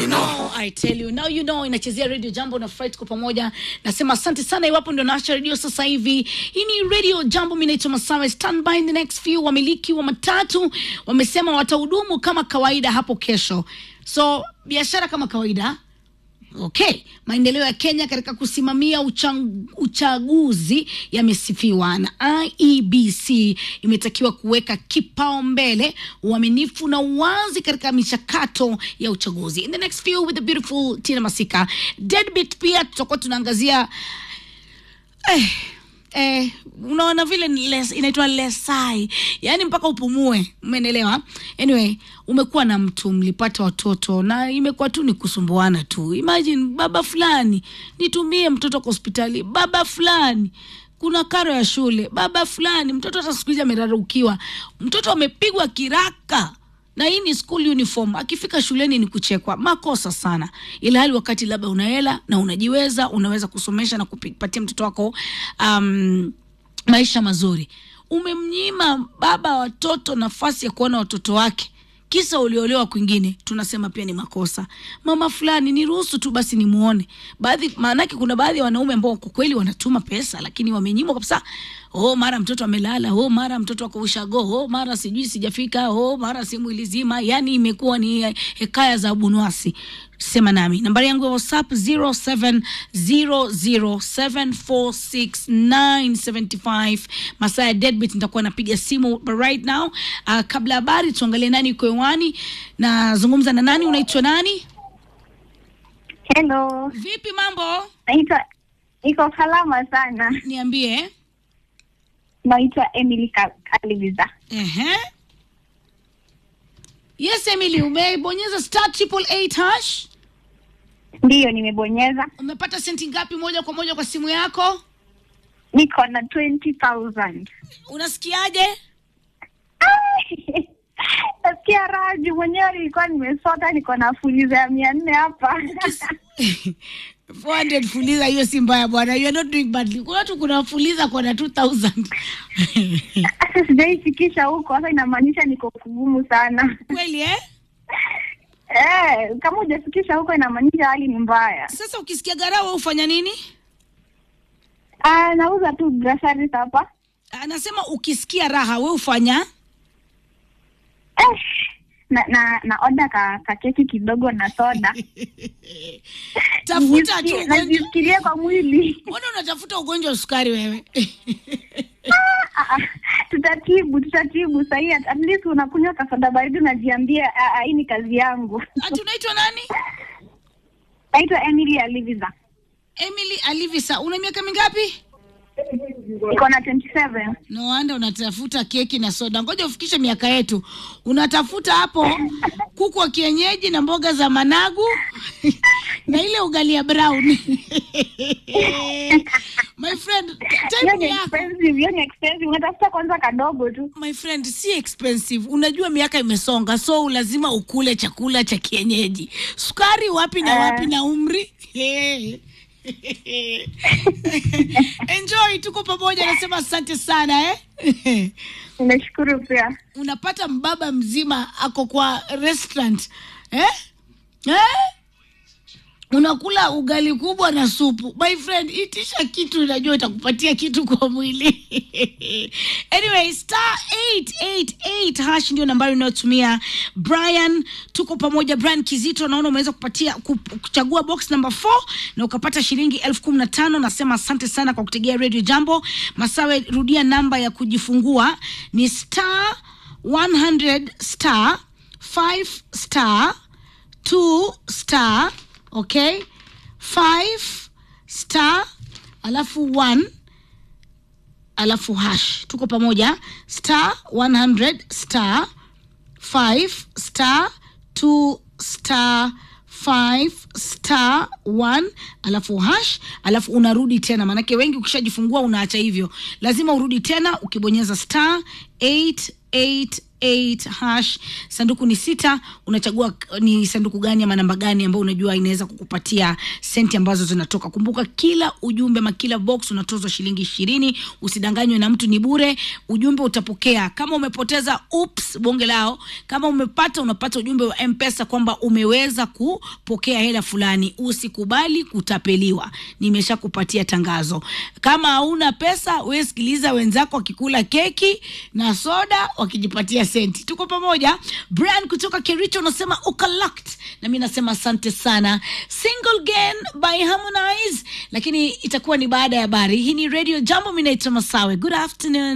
you know. I tell you now you know inachezea radio jambo na Fright kwa pamoja. Nasema asante sana iwapo ndio naacha radio sasa hivi. Hii ni radio jambo, mimi naitwa Masawe. Stand by in the next few. Wamiliki wa matatu wamesema watahudumu kama kawaida hapo kesho, so biashara kama kawaida Okay, maendeleo ya Kenya katika kusimamia uchang, uchaguzi yamesifiwa na IEBC imetakiwa kuweka kipaumbele uaminifu na uwazi katika michakato ya uchaguzi. In the next few with the beautiful Tina Masika. Deadbeat pia tutakuwa tunaangazia eh, eh, unaona vile ni les, inaitwa lesai, yaani mpaka upumue, umeelewa? Anyway, umekuwa na mtu mlipata watoto na imekuwa tu ni kusumbuana tu. Imagine baba fulani, nitumie mtoto kwa hospitali, baba fulani kuna karo ya shule, baba fulani, mtoto hata siku hizi amerarukiwa, mtoto amepigwa kiraka na hii ni school uniform. Akifika shuleni ni kuchekwa, makosa sana, ila hali wakati labda una hela na unajiweza, unaweza kusomesha na kupatia mtoto wako um, maisha mazuri. Umemnyima baba watoto nafasi ya kuona watoto wake kisa uliolewa kwingine, tunasema pia ni makosa. Mama fulani, niruhusu tu basi nimuone. Baadhi maanake, kuna baadhi ya wanaume ambao kwa kweli wanatuma pesa, lakini wamenyimwa kabisa. Oh, mara mtoto amelala, oh, mara mtoto ako ushago, oh, mara sijui sijafika, oh, mara simu ilizima. Yani imekuwa ni hekaya za bunwasi. Sema nami nambari yangu ya WhatsApp 0700746975 masaa ya deadbeat nitakuwa napiga simu but right now. Uh, kabla habari tuangalie nani yuko hewani, nazungumza na nani. Unaitwa nani? Hello, Vipi mambo? naitwa iko salama sana. Niambie. Naitwa Emily Ka- Kaliviza. Ehe. Yes, Emily, umebonyeza star triple eight hash. Ndiyo, nimebonyeza. Umepata senti ngapi moja kwa moja kwa simu yako? Niko na 20,000. Unasikiaje? Nasikia raha juu mwenyewe nilikuwa nimesota, niko na fuliza ya mia nne hapa 400 fuliza hiyo si mbaya bwana. You are not doing badly. Kuna watu kuna fuliza kwa na 2000. Sasa sijaifikisha huko, sasa inamaanisha niko kugumu sana. Kweli eh? Eh, kama hujafikisha huko inamaanisha hali ni mbaya. Sasa ukisikia garawa ufanya nini? Ah, nauza tu groceries hapa. Anasema ukisikia raha we ufanya Eh, na na na oda ka, ka keki kidogo na soda. tafuta tu Nisikie- ugonjwa. najisikilia kwa mwili. Mbona unatafuta ugonjwa wa sukari wewe? Ah, ah, tutatibu tutatibu sahii at at least unakunywa kasoda baridi unajiambia ah, ah, hii ni kazi yangu Ati unaitwa nani? naitwa emily aliviza Emily Alivisa. Una miaka mingapi? iko na 27 No wonder unatafuta keki na soda. Ngoja ufikishe miaka yetu. Unatafuta hapo kuku wa kienyeji na mboga za managu na ile ugali ya brown. My friend, hiyo time ni yako. expensive hiyo ni expensive unatafuta kwanza kadogo tu My friend, si expensive. Unajua miaka imesonga, so lazima ukule chakula cha kienyeji. Sukari wapi na wapi na umri? Enjoy, tuko pamoja. Nasema asante sana eh? nimeshukuru pia unapata mbaba mzima ako kwa restaurant eh? Eh? unakula ugali kubwa na supu my friend itisha kitu inajua itakupatia kitu kwa mwili anyway star 888 hash ndio nambari unayotumia brian tuko pamoja brian kizito naona umeweza kupatia ku- kuchagua box number 4 na ukapata shilingi elfu kumi na tano nasema asante sana kwa kutegea radio jambo masawe rudia namba ya kujifungua ni star 100 star 5 star 2 star okay 5 star alafu 1 alafu hash tuko pamoja star 100 star 5 star 2 star 5 star 1 alafu hash alafu unarudi tena maanake wengi ukishajifungua unaacha hivyo lazima urudi tena ukibonyeza star 888 8 hash sanduku ni sita unachagua uh, ni sanduku gani ama namba gani ambayo unajua inaweza kukupatia senti ambazo zinatoka kumbuka kila ujumbe ama kila box unatozwa shilingi ishirini usidanganywe na mtu ni bure ujumbe utapokea kama umepoteza ups bonge lao kama umepata unapata ujumbe wa mpesa kwamba umeweza kupokea hela fulani usikubali kutapeliwa nimesha kupatia tangazo kama hauna pesa we sikiliza wenzako wakikula keki na soda wakijipatia senti tuko pamoja brian kutoka kericho unasema ukalakt na mi nasema asante sana single gan by harmonize lakini itakuwa ni baada ya habari hii ni radio jambo mi naitwa masawe good afternoon